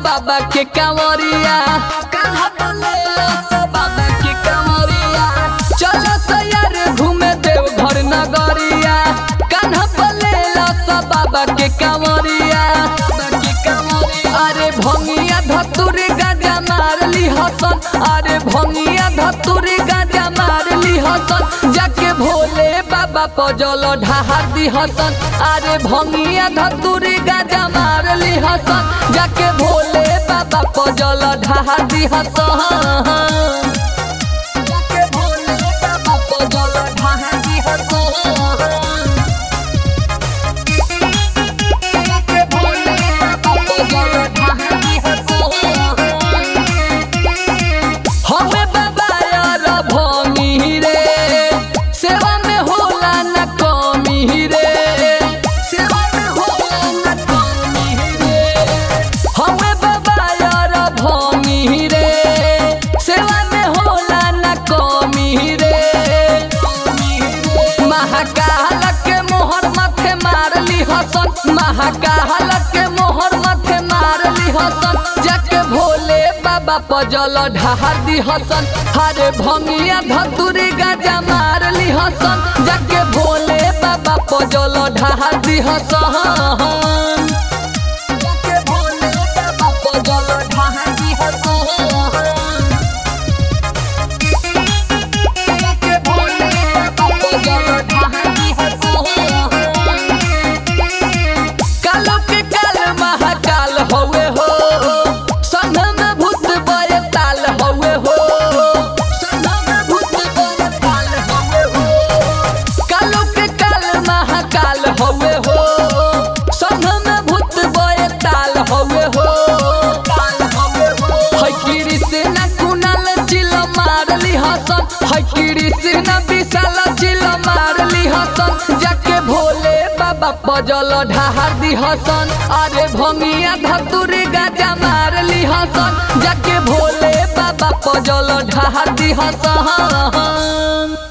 बाबा के कांवरिया कान्हा बोले लो बाबा के कांवरिया चलो सयार घूमे देव घर नगरिया कान्हा बोले लो बाबा के कांवरिया अरे भंगिया धतुरी गाजा मारली हसन अरे भंगिया धतुरी गाजा मारली हसन जाके भोले बाबा पजल ढाहर दी हसन अरे भंगिया धतुरी गाजा मारली हसन जाके भोले बाबा पजल ढाहर दी हसन जाके भोले बाबा पजल ढाहर दी हसन जाके भोले बाबा पजल ढाहर दी हसन हमें बाबा यार भंगी रे सेवा में होला न कमी रे सेवा में होला न कमी रे हमें बाबा यार भंगी रे सेवा में होला न कमी रे महाकाल के मोहर माथे मारली हसन महाकाल के मोहर माथे मारली हसन जाके भोले बाबा पजल ढाहर दी हसन हरे भंगिया धतुरी गाजा मारली हसन जाके भोले बाबा पजल ढाहर दी हसन जाके भोले बाबा पजल ढाहर दी हसन जाके भोले बाबा पजल ढाहर दी हसन कालो के काल महाकाल हवे हो संघ में भूत बय ताल हवे हो संघ में भूत बय ताल हवे हो कालो के काल महाकाल हवे हो संघ में भूत बय ताल हवे हो ताल हवे हो है कृष्ण कुनाल चिल मारली हसन है कृष्ण विशाल चिल मारली हसन जाके भोले बाबा पजल ढाहर दी हसन अरे भंगिया धतुरी गाजा मारली हसन जाके भोले बाबा पजल ढाहर दी हसन